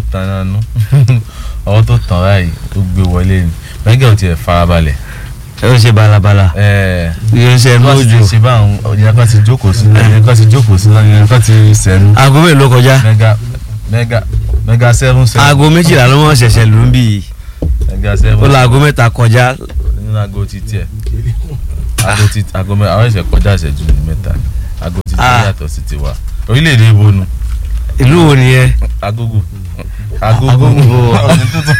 tanná nú ọwọ́ tó tàn báyìí ó gbé wọlé ni mẹ́gà ò tiẹ̀ farabalẹ̀ ẹ ó ṣe balabala ẹ̀ẹ́ yóò ṣe wọ́n ti lójú ṣe báwọn ìyẹn kan ti jókòó sí ìyẹn kan ti jókòó sí ìyẹn kan ti sẹ́nu aago mélòó kọjá mẹ́gà mẹ́gà mẹ́gà seven seven aago méjìlá ló mọ̀ ṣẹ̀ṣẹ̀ lù ń bì í mẹ́gà seven ó lọ aago mẹ́ta kọjá nínú aago ti tiẹ̀ aago ti aago mẹ́ta àwọn ẹ̀sẹ̀ kọjá ìṣẹ́jú ní mẹ́ta aago ti tiẹ̀ Ah. yàtọ̀ sí tiwa orílẹ̀-èdè ibo nu ìlú wo nìyẹn agogo agogo Agogo. ọ̀nì tuntun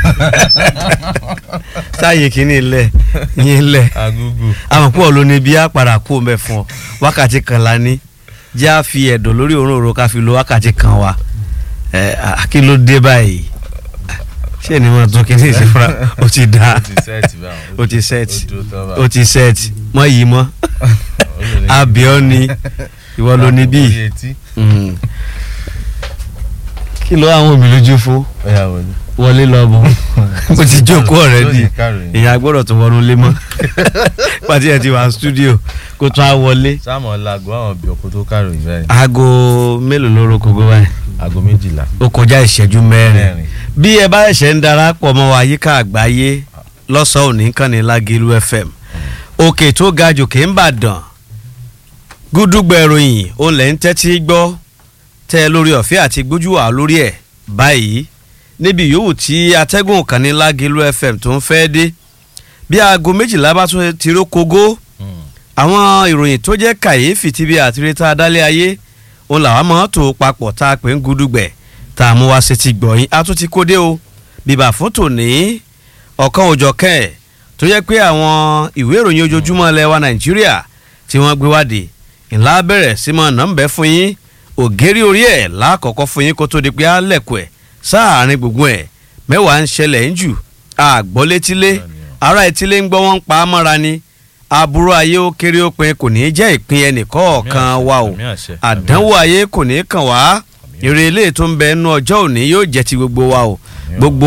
táyé kìíní ilẹ̀ yín ilẹ̀ agogo àwọn pọ̀ ló ní bí a padà kó mẹ́ fún ọ wákàtí kan la ní jẹ́ à fi ẹ̀dọ̀ lórí òróǹro ká fi lo wákàtí kan wa ẹ̀ à, kí ló dé báyìí ṣé ni wọn tún kíní ìṣe fúnra ó ti dá ó ti sẹ́ẹ̀tì báwọn ó ti set ó dúró tán ó báwọn ti set mọ́ yìí mọ́ abiọ́ ni ìwọ ló ní bíi orí etí Mm. kí ló àwọn òbí lójú fún ọ̀yà wọlé wọlé lọ bọ ó ti jókòó ọ̀rẹ́dì lónìí káròyìn. èèyàn agbọ́dọ̀ tó wọnú lé mọ́ pàtí ẹ̀ ti wà studio kó tún á wọlé sáàmù ọ̀làgọ́ àwọn bí ọkọ̀ tó káròyìn báyìí aago mélòó ló roko gbé báyìí aago méjìlá ó kọjá ìṣẹ́jú mẹ́rin mẹ́rin bí ẹ bá ẹ̀ṣẹ̀ ń darapọ̀ mọ́ wa yíká àgbáyé lọ́sàn-án òní kàn ní Lágìlú FM òkè tó ga jòkè ń bàdàn gúdúgbẹ̀ròyìn òun lẹ̀ ń tẹ́tí gbọ́ tẹ́ ẹ lórí ọ̀fẹ́ àti gbójú wà lórí ẹ̀ báyìí níbi yòówù tí atẹ́gùn kàn ní Lágìlú FM tó ń fẹ́ dé bí aago méjìlá bá tún ti ró kogó àwọn ìròyìn tó jẹ́ kàyéfì tí bí àtirítà adálẹ̀ ayé òun làwọn máa tó papọ̀ tá a pè ń gúdúgbẹ̀ tá a mú wá sí ti gbọ̀yìn a tún ti kó dé o bíbà fún tòní ọ̀kan òjọ̀ kẹ́ ẹ̀ tó yẹ pé àwọn ìwé ìròyìn ojoojúmọ́ ilẹ̀ wa nàìjíríà tí wọ́n gbé wádìí ńlá bẹ̀rẹ̀ sí mọ́ nọ́mbẹ́ fún yín ògèrè orí ẹ̀ lákọ̀ọ́kọ́ fún yín kó tó di pé á lẹ̀kọ̀ ẹ̀ sáàárín gbogbo ẹ̀ mẹ́wàá ń ṣẹlẹ̀ ń jù àgbọ́ létílé ará etílé ń gbọ́ wọ́n ń pa á mọ́ra ni aburú ayé ó kéré ó pin kò ní í jẹ́ ìpín ẹnìkọ̀ọ̀kan wa o Àmì àṣẹ, àmì àdánwò ayé kò ní í kàn wá èrè ilé tó ń bẹ nínú ọjọ́ òní yóò jẹ́ ti gbogbo wa o gbogbo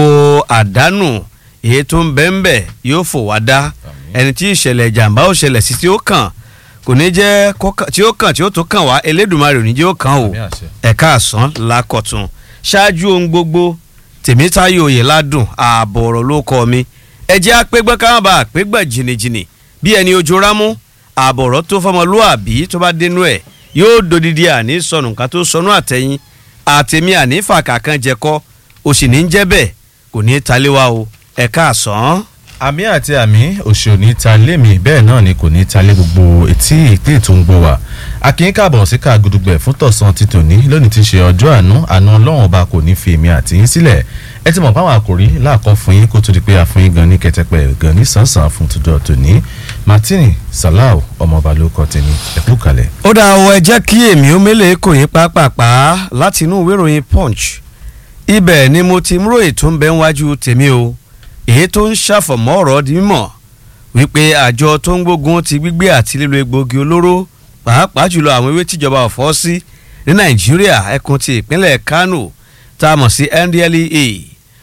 àdánù èyí tó ń bẹ ń bẹ yóò fò wá dá ẹni tí ìṣẹ̀lẹ̀ ìjàmbá ò ṣẹlẹ̀ sí tí ó kàn kò ní jẹ́ kó kàn- tí ó kàn tí ó tó kàn wá Elédùmarè ò ní jẹ́ ó kàn o Àmì àṣẹ. ẹ̀ka àsán lákọ̀tún ṣáájú ohun gbogbo tèmítáyò òye ládùn ààbọ̀ ọ̀rọ̀ ló kọ́ mi ẹjẹ́ apẹ́gbẹ́ káwọn bá apẹ́gbẹ́ jìnnìjìnnì bí ẹni ojú rámú ààbọ̀ ọ̀rọ̀ tó fọmọlúàbí tó bá dénú ẹ̀ yóò dodidi àní sọnù nǹkan tó sọnù àtẹ̀yìn àtẹ̀mí àní fàkà kan jẹkọ́ òsì ní jẹ́ bẹ́ẹ̀ kò ní í taléwa o ẹ̀ka àsán. àmì àti àmì òṣì ò ní ta lémi bẹ́ẹ̀ náà ni kò ní ta lé gbogbo etí ìpín tó ń gbọ́ wa akínyín káàbọ̀ sí ká gudugbẹ̀ fún tọ̀sán ti tòní lónìí ti ṣe ọjọ́ àánú àánú ọlọ́run ọba kò ní fi èmi àti yín sílẹ̀ ẹ ti mọ̀ báwọn àkòrí láàkọ́ fún yín kó tó di pé a fún yín gan ní kẹtẹpẹ gan ní sànsàn fún tòjọ́ tòní martini salau ọmọọba ló kọ tèmi ẹ kú kalẹ̀. ó dá ọ ẹ jẹ́ kí èmi ó mélèé kò yín pápápá láti inú ìwé ìròyìn punch ibẹ̀ ni mo ti mú ròyìn tó ń bẹ níwájú tèmi o èyí tó ń ṣàfọ̀mọ́ ọ̀rọ̀ di mímọ̀ wípé àjọ tó ń gbógun ti gbígbé àti lílo egbòogi olóró pàápàá jùlọ àwọn ewé tíjọba ọ̀fọ́ sí ní nàìjíríà ẹkùn ti ìpínlẹ̀ kánò tá a mọ̀ sí NDLEA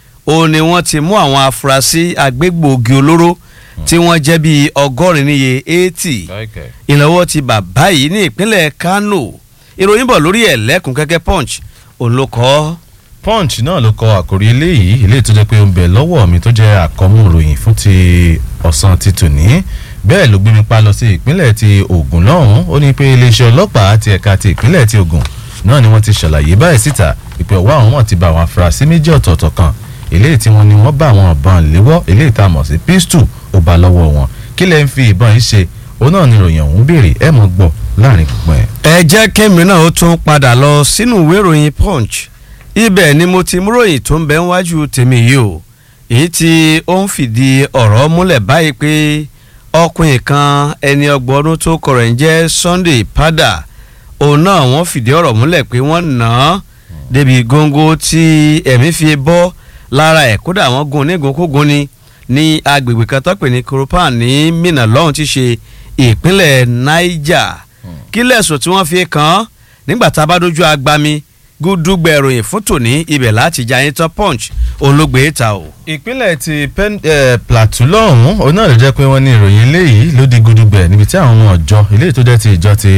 ó ní wọ́n ti mú àwọn afurasí agbégbòogi olóró tí wọ́n jẹ́ bíi ọgọ́rin níye eighty ìnáwó ti bàbá yìí ní ìpínlẹ̀ Kano ìròyìn bọ̀ lórí ẹ̀ lẹ́kùn kẹ́kẹ́ punch òun ló kọ́ punch náà ló kọ àkòrí eléyìí eléyìí tó jẹ́ pé ó ń bẹ lọ́wọ́ mi tó jẹ́ àkọ́mú ìròyìn fún ti ọ̀sán ti tòní bẹ́ẹ̀ ló gbé mi pa lọ sí ìpínlẹ̀ ti Ògùn lọ́hùn ó ní pé iléeṣẹ́ ọlọ́pàá ti ẹ̀ka ti ìpínlẹ̀ ti Ògùn náà ni wọ́n ti ṣàlàyé báyìí síta ìpè ọwọ́ àwọn wọn ti bá àwọn afurasí méjì ọ̀tọ̀ọ̀tọ̀ kan eléyìí tí wọ́n ní wọ́n bá àwọn ìbọn léwọ́ eléyìí tá a mọ̀ sí pistol ó bá lọ́wọ́ wọn kí lẹ́ ń fi ìbọn yìí ṣe òun náà ni ìròyìn ọ̀hún béèrè ẹ̀ mọ̀ gbọ́ láàrin gbogbo ẹ̀. ẹ jẹ́ kémi náà ó tún padà lọ sínú ìwé ìròyìn punch ibẹ̀ ni mo ti mú ròyìn tó ń bẹ níwájú tèmi yìí o èyí tí ó ń fìdí ọ̀rọ̀ múlẹ̀ báyìí pé ọkùnrin kan ẹni ọgbọ̀n ọdún tó kọ̀rọ̀ ń jẹ́ Sunday Padà òun náà wọ́n fìdí ọ̀rọ̀ múlẹ̀ pé wọ́n nà án débi góńgó tí ẹ̀mí fi bọ́ lára ẹ̀ kódà wọ́n gun onígun-kógun ni ní agbègbè kan tó pè ní Koropan ní Minna lọ́hùn ti ṣe ìpínlẹ̀ Niger kí lẹ̀sùn tí wọ́n fi kàn án nígbà tá a bá dojú agbami gúdúgbẹ̀ ìròyìn fún tòní ibẹ̀ láti jà yín tán punch òun ló gbé ta o. ìpínlẹ̀ ti Pen- eh, Plateau lọ́hùn-ún òun náà ló jẹ́ pé wọ́n ní ìròyìn eléyìí ló di gudugbẹ̀ níbi tí àwọn ọmọ ọjọ́ eléyìí tó jẹ́ ti ìjọ ti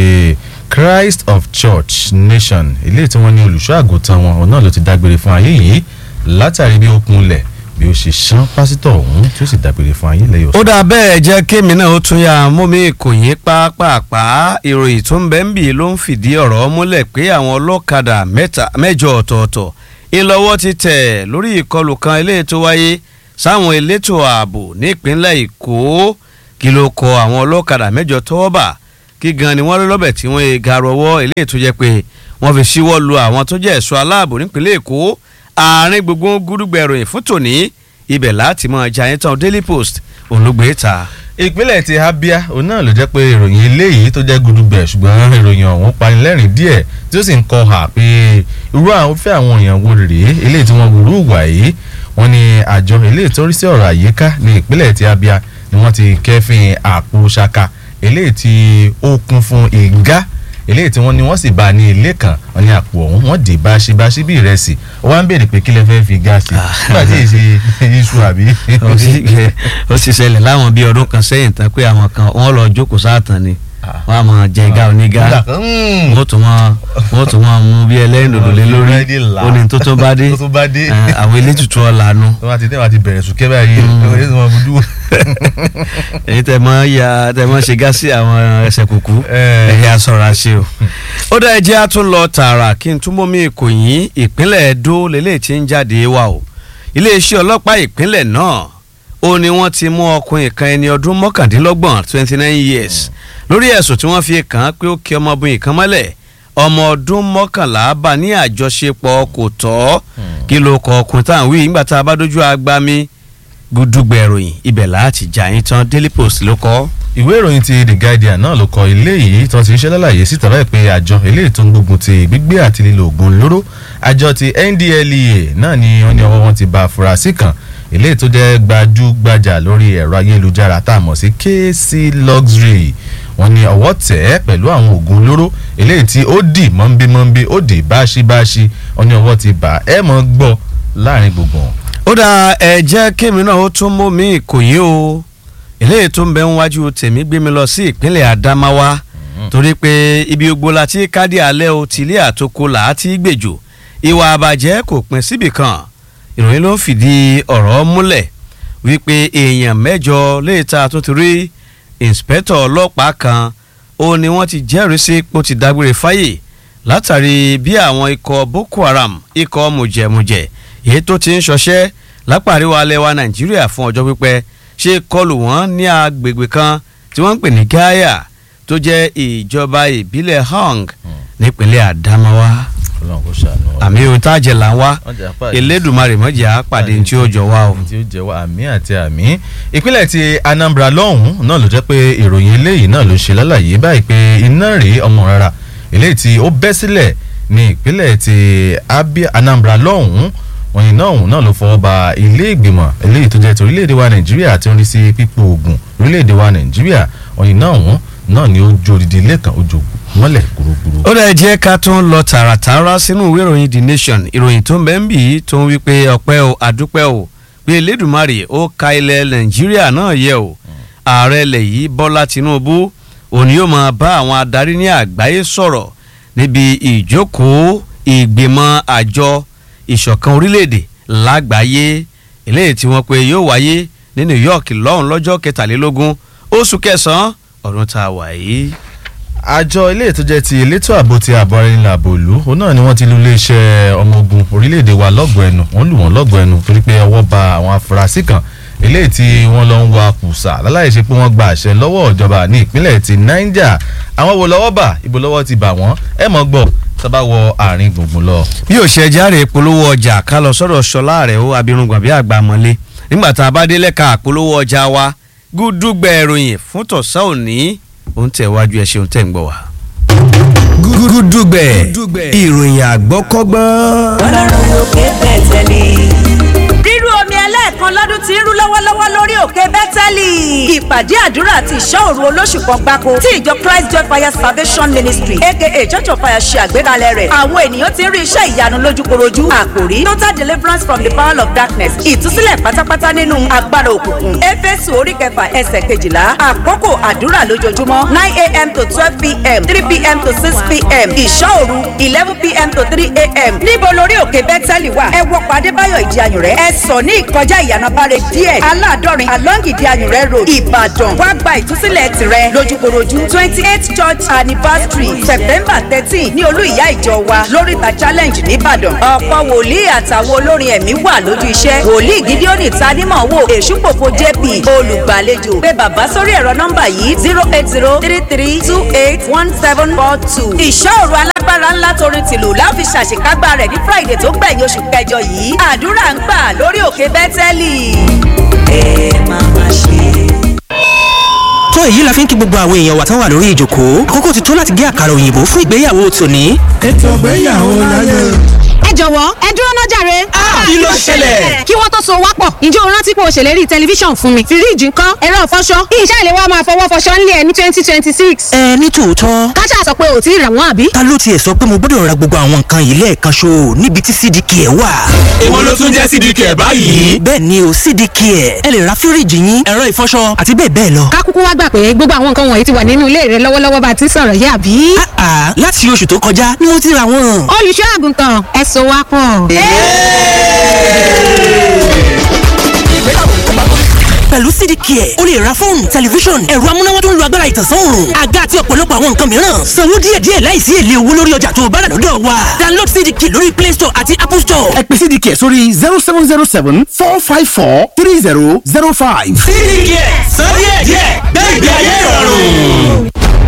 Christ of Church Nation eléyìí tí wọ́n ní olùṣọ́ àgùntàn wọn òun náà ló ti dágbére fún ayé yìí látàrí bí ó kunlẹ̀ bí ó ṣe ṣán pásítọ̀ ọ̀hún tí ó sì dágbére fún ayé lẹ́yìn ó ọ̀sán. dà bẹ́ẹ̀ jẹ́ kémi náà ó tún yà mú mi ìkòyí pápápá ìròyìn tó ń bẹ́ ń bì ló ń fìdí ọ̀rọ̀ múlẹ̀ pé àwọn ọlọ́kadà mẹ́ta mẹ́jọ ọ̀tọ̀ọ̀tọ̀ ìlọ́wọ́ ti tẹ̀ lórí ìkọlù kan eléyìí tó wáyé sáwọn elétò ààbò nípínlẹ̀ èkó kí ló kọ àwọn ọlọ́kadà mẹ́jọ tọ́wọ́ bà kí gan ni wọ́n rí lọ́bẹ̀ tí wọ́n ga rọwọ́ eléyìí tó jẹ́ pé wọ́n fi síwọ́ lu àwọn tó jẹ́ ẹ̀ṣọ́ aláàbò nípínlẹ̀ èkó àárín gbogbo gúdúgbẹ̀ ìròyìn fún tòní ibẹ̀ láti mọ jayé tán daily post òun ló gbé ta. ìpínlẹ̀ ti Abia òun náà ló jẹ́ pé ìròyìn eléyìí tó jẹ́ gudugbẹ̀ ṣùgbọ́n ìròyìn ọ̀hún panilẹ́rìn díẹ̀ tí ó sì ń kọ hà pé irú àwọn fẹ́ àwọn èèyàn wo rèé eléyìí tí wọ́n wúrú wà yìí wọ́n ní àjọ eléyìí tó rí sí ọ̀rọ̀ àyíká ní ìpínlẹ̀ ti Abia ni wọ́n ti kẹ́fìn àpò ṣaka eléyìí tí ó kún fún ìgá eléyìí tí wọ́n ní wọ́n sì bá a ní ilé kan wọ́n ní àpò ọ̀hún wọ́n dì báṣibáṣi bí ìrẹsì ó wá ń béèrè pé kí lè fẹ́ fi gáàsì nígbà tí èsì iṣu àbí. ó sì- ó sì ṣẹlẹ̀ láwọn bíi ọdún kan sẹ́yìn tán pé àwọn kan wọ́n lọ jókòó sáàtàn ni wọ́n á máa jẹ igá onígá Mm. wọ́n tún máa wọ́n tún máa mú bí ẹlẹ́rìn dòdò lé lórí Búrẹ́dì là. ó ní tó tó bá dé tó tó bá dé. Eh, àwọn elétùtù ọ̀lànà tó bá ti tẹ́ wá ti bẹ̀rẹ̀ sùn kẹ́bà yìí Mm. ọ̀rẹ́ tó máa fojú. èyí tẹ mọ ya tẹ mọ ṣe gásí àwọn ẹsẹ̀ kùkú Eh. ẹ̀yà sọ̀rọ̀ àṣẹ o. ó dá ẹjẹ́ á tún lọ tààrà kí n túnbọ̀ mi kò yín ìpínlẹ̀ Ẹdó lélẹ̀ tí ń jáde wá o iléeṣẹ́ ọlọ́pàá ìpínlẹ̀ náà ó ní wọ́n ti mú ọkùnrin kan ẹni ọdún mọ́kàndínlọ́gbọ̀n twenty nine years lórí ẹ̀sùn tí wọ́n fi kàn án pé ó kí ọmọbìnrin kan mọ́lẹ̀ ọmọ ọdún mọ́kànlá bá ní àjọṣepọ̀ kò tọ́ kí ló kọ ọkùnrin tá à ń wí nígbà tá a bá dójú agbami gúdúgbẹ̀ ìròyìn ibẹ̀ láti jà yín tán Daily Post ló kọ́. ìwé ìròyìn ti The Guardian náà ló kọ ilé yìí tó ti ń ṣe lálàyé síta báyìí pé àjọ eléyìí tó ń gbógun ti gbígbé àti lílo oògùn olóró àjọ ti NDLEA náà ni wọ́n ní ọwọ́ wọn ti bá afurasí kan eléyìí tó jẹ́ gbajúgbajà lórí ẹ̀rọ ayélujára tá a mọ̀ sí KC Luxury wọ́n ní ọwọ́ tẹ̀ ẹ́ pẹ̀lú àwọn oògùn olóró eléyìí tí ó dì mọ́nbímọ́nbí ó dì báṣíbáṣí wọ́n ní ọwọ́ ti bà ẹ́ mọ́ gbọ́ láàrin gbogbo wọn. ó dá ẹ jẹ́ kémi náà ó tún mú mi ìkòyí o eléyìí tó ń bẹ níwájú tèmi gbé mi lọ sí ìpínlẹ̀ Adamawa torí pé ibi gbogbo la ti kádì alẹ́ o tìlé àtòkò là á ti gbèjò ìwà àbàjẹ́ kò pín síbì kan ìròyìn ló ń fìdí ọ̀rọ̀ múlẹ̀ wípé èèyàn mẹ́jọ léèta tó ti rí ìǹspẹ́tọ̀ ọlọ́pàá kan ó ní wọ́n ti jẹ́rìí sí pé ó ti dágbére fáyè látàrí bí àwọn ikọ̀ Boko Haram ikọ̀ mùjẹ̀mùjẹ̀ èyí tó ti ń ṣọṣẹ́ lápá àríwá alẹ́ wa Nàìjíríà fún ọjọ́ pípẹ́ ṣe kọlù wọ́n ní agbègbè kan tí wọ́n ń pè ní Gaya tó jẹ́ ìjọba ìbílẹ̀ Hong nípínlẹ̀ Adamawa Ọlọ́run kò ṣàánú wa. àmì ohun tá a jẹ là ń wá Wọ́n jẹ́ apá Elédùmarè mọ́jà pàdé tí ó jọ wá o. tí ó jẹ́ wá àmì àti àmì ìpínlẹ̀ ti Anambra lọ́hùn-ún náà ló jẹ́ pé ìròyìn eléyìí náà ló ṣe lálàyé báyìí pé iná rèé ọmọ rárá eléyìí tí ó bẹ́ sílẹ̀ ní ìpínlẹ̀ ti Abia Anambra lọ́hùn-ún wọn iná ọ̀hún náà ló fọwọ́ ba ilé ìgbìmọ̀ eléyìí tó jẹ́ ti orílẹ̀-èdè wa Nàìjíríà tí ó ń rí sí pípò oògùn orílẹ̀-èdè wa Nàìjíríà wọn iná ọ̀hún náà ni ó jó odidi ilé kan ó jó mọ́lẹ̀ gbúrúgbúrú. ó dẹ̀ jẹ́ ká tún lọ tààràtàrà sínú ìwé ìròyìn The Nation ìròyìn tó ń bẹ ń bì í tó ń wí pé ọpẹ́ o àdúpẹ́ o pé Elédùmarè ó ka ilẹ̀ Nàìjíríà náà yẹ o ààrẹ ilẹ̀ yìí Bọ́lá Tinubu òní yóò máa bá àwọn adarí ní àgbáyé sọ̀rọ̀ níbi ìjókòó ìgbìmọ̀ àjọ ìṣọ̀kan orílẹ̀-èdè lágbàáyé eléyìí tí wọ́n pe yóò wáyé ní New York lọ́hùn lọ́jọ́ kẹtàlélógún oṣù kẹsàn-án ọdún tá a wà yìí. àjọ ilé ètò jẹ́ ti elétò ààbò ti ààbò ara ẹni làbò ìlú òun náà ni wọ́n ti lu iléeṣẹ́ ọmọ ogun orílẹ̀-èdè wa lọ́gọ̀ọ́ ẹnu wọ́n lù wọ́n lọ́gọ̀ọ́ ẹnu torí pé ọwọ́ ba àwọn afurasí kan eléyìí tí wọ́n lọ ń wa kùsà láláì ṣe pé wọ́n gba àṣẹ lọ́wọ́ ìjọba ní ìpínlẹ̀ ti Niger àwọn wo lọ́wọ́ bà ibo lọ́wọ́ ti bà wọ́n ẹ mọ̀ gbọ́ sábà wọ àárín gbùngbùn lọ. bí ò ṣe járe polówó ọjà ká lọ sọ́dọ̀ ṣọlá rẹ̀ ó abirùngbọ̀n bí àgbà mọ́lé nígbà tá a bá dé lẹ́ka polówó ọjà wa gúdúgbẹ̀ ìròyìn fún tọ̀sán òní ó ń tẹ̀wájú ẹ̀ ṣeun tẹ̀ ń gbọ́ wa. gúdúgbẹ̀ ìròyìn àgbọ́kọ́gbọ́n. ọlọ́run lókè bẹ̀tẹ̀ ni. rírú omi ẹlẹ́ẹ̀kan ọlọ́dún ti ń rú lọ́wọ́lọ́wọ́ lórí òkè bẹ́tẹ́lì. ìpàdé àdúrà àti ìṣọ́ òru olóṣù kan gbáko tí ìjọ Christ Joy Fire Salvation Ministry aka Church of Fire ṣe àgbékalẹ̀ rẹ̀. àwọn ènìyàn ti ń rí iṣẹ́ ìyanu lójúkorojú. àkòrí total deliverance from the power of darkness ìtúsílẹ̀ pátápátá nínú agbára òkùnkùn. éfésù orí kẹfà ẹsẹ̀ kejìlá àkókò àdúrà lójoojúmọ́ nine a.m. to twelve p.m. three p.m. to six p.m. ìṣọ́ òru eleven p.m. to three a.m. níbo lórí òkè bẹ́tẹ́lì wà ẹ wọ pàdé báyọ̀ ìdí ayùn rẹ̀ ẹ sọ ní ìkọjá ìyànàbárẹ̀ díẹ̀ aládọ́rin along ìdí ayùn rẹ̀ road ìbàdàn wá gba ìtúsílẹ̀ tirẹ̀ lójúkorojú twenty eight church anniversary september thirteen ní olú ìyá ìjọ wa lóríta challenge nìbàdàn ọ̀pọ̀ wòlíì àtàwọn olórin ẹ̀mí wà lójú iṣẹ́ wòlíì gídíọ́nì tanímọ̀ wò èṣùpòpò jp olùgbàlejò pé bàbá sórí ẹ̀rọ nọ́mbà yìí zero eight zero three three two eight one seven four two ìṣòro alágbára ńlá torin tìlù láfi ṣàṣekágbá rẹ̀ ní friday tó gbẹ̀yìn oṣù kẹjọ yìí àdúrà ń gbà lórí òkè bẹ́tẹ́lì ẹ máa ma ṣe. tó èyí la fi ń kí gbogbo àwọn èèyàn wa tán wà lórí ìjókòó àkókò ti tó láti gé àkàrà òyìnbó fún ìgbéyàwó tòní. ètò ìgbéyàwó láyé. ẹ jọ̀wọ́ ẹ dúró náà jàre. kí ló ṣẹlẹ̀? kí wọ́n tó so wá pọ̀ ǹjẹ́ o rántí pé o ṣèlérí tẹlifíṣàn fún mi fíríìjì ńkọ́ ẹ̀rọ ìfọṣọ iṣẹ́ ìléwọ́ máa fọwọ́ fọṣọ ńlẹ̀ ẹ̀ ní twenty twenty six. ẹ ní tòótọ́ káṣá sọ pé ò tí ì rà wọ́n àbí. ta ló tiẹ̀ sọ pé mo gbọ́dọ̀ ra gbogbo àwọn nǹkan yìí lẹ́ẹ̀kan ṣo níbi tí cdk ẹ̀ wà. èwo ló tún jẹ́ cdk ẹ̀ báyìí. bẹ́ẹ̀ ni o cdk ẹ̀ ẹ lè ra fíríìjì yín ẹ̀rọ ìfọṣọ àti bẹ́ẹ̀ bẹ́ẹ̀ lọ. ká kúkú wá gbà pé gbogbo àwọn nǹkan wọ̀nyí ti wà nínú ilé rẹ lọ́wọ́lọ́wọ́ bá a ti ń sọ̀rọ̀ yìí àbí. àà láti oṣù tó kọjá ni mo ti ra wọn. olùṣọ́ àgùntàn ẹ so wá pọ̀. pẹ̀lú cdk ẹ̀ o lè ra fóònù tẹlifíṣọ̀n ẹ̀rọ amúnáwá tó ń lo agbára ìtànsán òòrùn àga àti ọ̀pọ̀lọpọ̀ àwọn nǹkan mìíràn sanwó díẹ̀díẹ̀ láìsí èlé owó lórí ọjà tó o bá rà lọ́dọ̀ wa download cdk lórí play store àti apple store. ẹ pè cdk sórí zero seven zero seven four five four three zero zero five. cdk sọ díẹ̀díẹ̀ gbẹ̀gbẹ̀ ayé ìrọ̀rùn.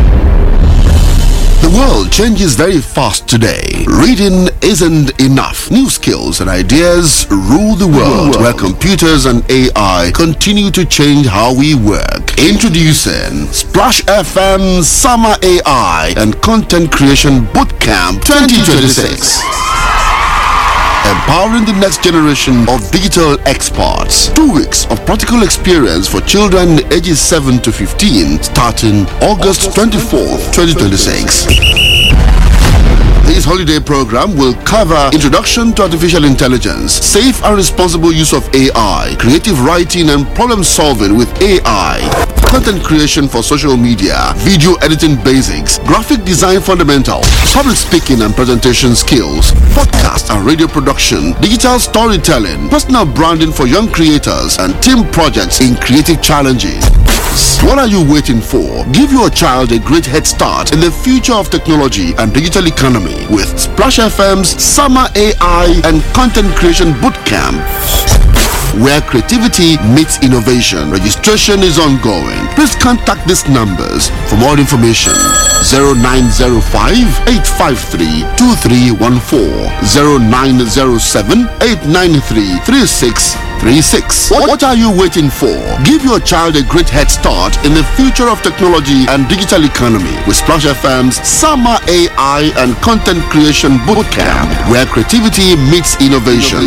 The world changes very fast today. Reading isn't enough. New skills and ideas rule the world, where computers and AI continue to change how we work. Introducing Splash FM Summer AI and Content Creation Bootcamp 2026. Empowering the next generation of digital experts. Two weeks of practical experience for children ages 7 to 15 starting August 24th, 2026. This holiday program will cover introduction to artificial intelligence, safe and responsible use of AI, creative writing and problem solving with AI, content creation for social media, video editing basics, graphic design fundamentals, public speaking and presentation skills, podcast and radio production, digital storytelling, personal branding for young creators, and team projects in creative challenges. What are you waiting for? Give your child a great head start in the future of technology and digital economy with Splash FM's Summer AI and Content Creation Bootcamp. Where creativity meets innovation. Registration is ongoing. Please contact these numbers for more information. 0905 853 2314 0907 893 3636. What what are you waiting for? Give your child a great head start in the future of technology and digital economy with Splash FM's Summer AI and Content Creation Bootcamp, where creativity meets innovation.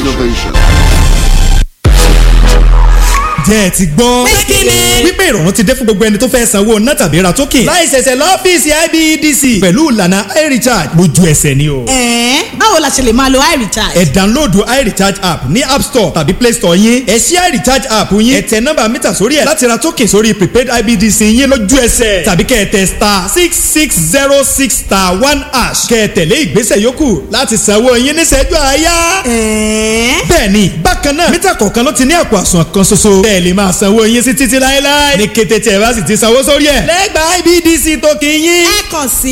jẹ́ ẹ ti gbọ́. wípé ìrọ̀rùn ti dé fún gbogbo ẹni tó fẹ́ sanwó ná tàbí ra token. láì ṣẹ̀ṣẹ̀ lọ́fíìsì IBEDC pẹ̀lú ìlànà iRecharge lójú ẹsẹ̀ ni o. ẹ̀ẹ́n báwo la ṣe lè máa lo iRecharge. ẹ dánlóòdù iRecharge app ní app store tàbí play store yín. ẹ ṣí iRecharge app yín. ẹ tẹ nọ́mbà mítà sórí ẹ̀ láti ra token sórí prepaid IBEDC yín lójú ẹsẹ̀. tàbí kẹ́ ẹ tẹ star six six zero six star one hash. kẹ́ ẹ tẹ̀lé ìgbésẹ̀ yòókù láti sanwó yín níṣẹ́jú àáyá. ẹ̀ẹ́n bẹ́ẹ̀ni bákan náà mítà kọ̀ọ̀kan ló ti ní àpò àsùnwọ̀n kan ṣoṣo. bẹ́ẹ̀ lè máa sanwó yín sí títí láéláé. ní kété tí ẹ bá sì ti sanwó sórí ẹ̀. lẹ́gbàá IBDC tó kì í yín. ẹ kàn sí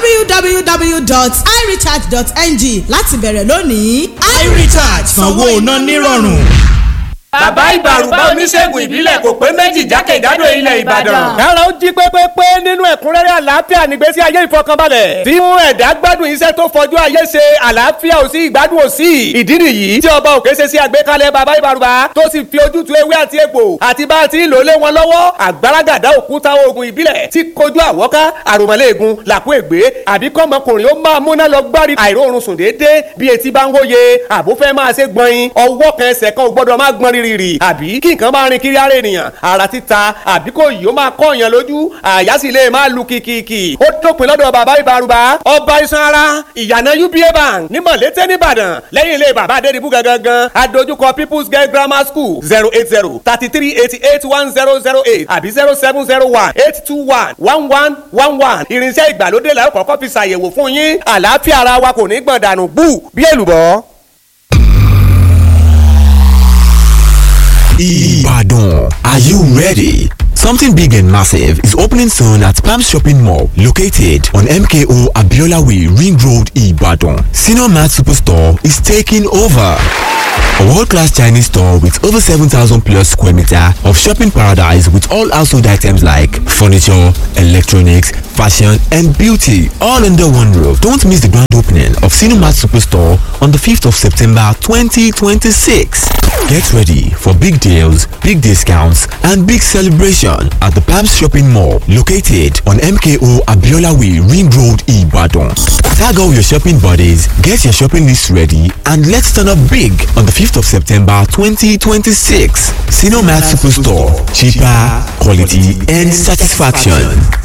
www.irecharge.ng láti bẹ̀rẹ̀ lónìí. iRecharge sanwó iná nírọ̀rùn. bàbá ìbàrùbá oníṣègùn ìbílẹ̀ kò pé méjì jákèjádò ilẹ̀ ìbàdàn. kára ó jí pépépé nínú ẹ̀kúnrẹ́rẹ́ àlàáfíà nígbésí ayé ìfọkànbalẹ̀. tí mú ẹ̀dá gbádùn iṣẹ́ tó fojú ayé ṣe àlàáfíà ò sí ìgbádùn ò sí. ìdí nìyí tí ọba òkè ṣe sí àgbékalẹ̀ bàbá ìbàrùbá tó sì fi ojútùú ewé àti egbò àti bá a ti ń lò lé wọn lọ́wọ́ àgbàràgàdá òkúta oògùn ìbílẹ̀ tí kojú àwọ́ká àròmọ́lẹ́ẹ̀gùn làkú ègbé àbí kọ́mọkùnrin ó máa múná lọ gbárí àìróorun sùn déédéé bí etí bá ń wóye àbúfẹ́ máa ṣe gbọ̀nyin ọwọ́ kan ẹsẹ̀ kan ò gbọ́dọ̀ má gbọ́n rírì rìrì àbí kí nǹkan máa rin kiri ara ènìyàn ara títa àbí kò yìí ó máa kọ́ èèyàn lójú àyà sì lè máa lu kìkìkì ó dópin lọ́dọ̀ bàbá ìbarubá ọba iṣan ara ìyànà uba bank ní mọ̀lété nìbàdàn lẹ́yìn ilé bàbá adédìbú gangan adójúkọ people's girl grammar school zero eight zero thirty three eighty eight one zero zero eight àbí zero seven zero one eight two one one one one one irinṣẹ́ ìgbàlódé la ó kọ́kọ́ fi ṣàyẹ̀wò fún yín àlàáfíà ara wa kò ní gbọ̀n dànù bú bí èlùbọ́. Ibadan. Are you ready? Something big and massive is opening soon at Palm Shopping Mall, located on MKO Abiola Way, Ring Road, Ibadan. Senior Mart Superstore is taking over. A world-class Chinese store with over 7,000 plus square meter of shopping paradise with all household items like furniture, electronics, fashion and beauty all under one roof. Don't miss the grand opening of Cinemat Superstore on the 5th of September 2026. Get ready for big deals, big discounts and big celebration at the Palms Shopping Mall located on MKO Abiola Way Ring Road Ibadan. Tag all your shopping buddies, get your shopping list ready and let's turn up big on the 5th of September 2026. Cinemat Superstore. Cheaper, quality and satisfaction.